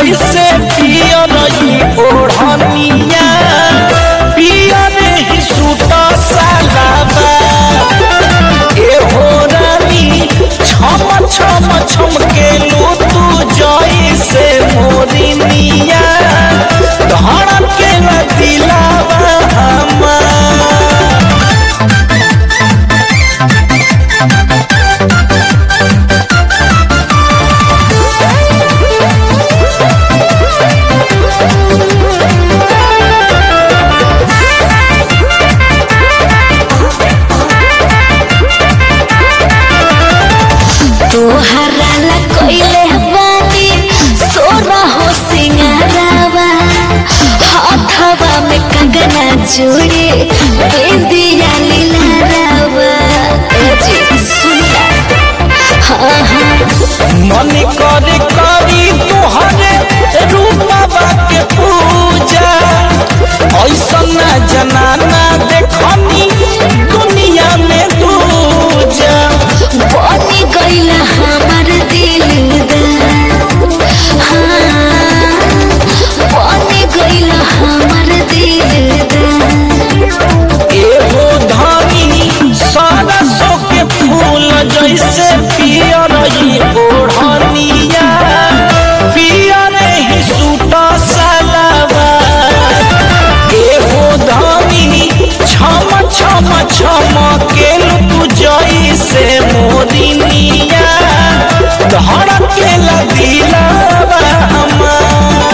जैसे पियर ही ओढ़निया पियर ही सूट सालाबा ए हो रानी छम छम छम के लू तू जैसे मोरिनिया धड़के दिलावा हमार तोहरा ला कोइले बानी सोना हो सिंगारावा हाथवा में कंगना जोड़े बेंदिया लीलारावा ए जी सुनला हाँ हाँ मन करे करी तुहरे रूपवा के पूजा ऐसन जनाना देखनी दुनिया में दूजा बनी गईला हमार दिलदार हाँ बनी गईला हमार दिलदार एहो धानी सरसों के फूल जैसे पियर ही ओढ़निया पियर ही सूट सलवार एहो धानी छम छम छम के तू जैसे मोरिनिया धड़के दिलावा हमार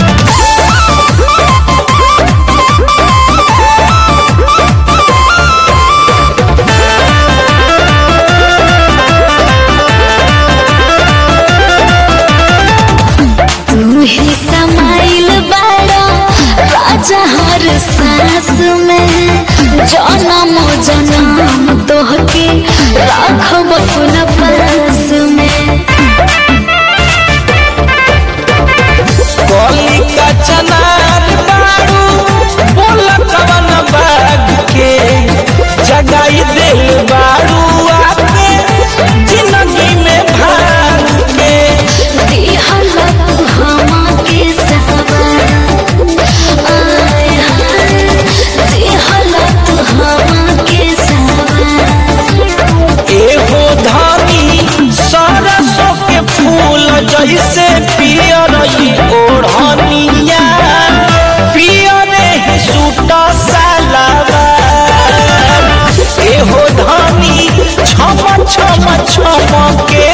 तू ही समाइल बाड़ा राजा हर सांस में जन्म जन्म तोहके राखब अपना पास में कली का चनार बारू बोल कवन बाग के जगाई दिल बारू आके जिंदगी में भाग के दिहल तू हमके सवार आय हाय दिहल तू हमके सवार एहो धानी सरसों के फूल जैसे पियर ही ओढ़निया पियर ही सूट सलवार एहो धानी छम छम छम के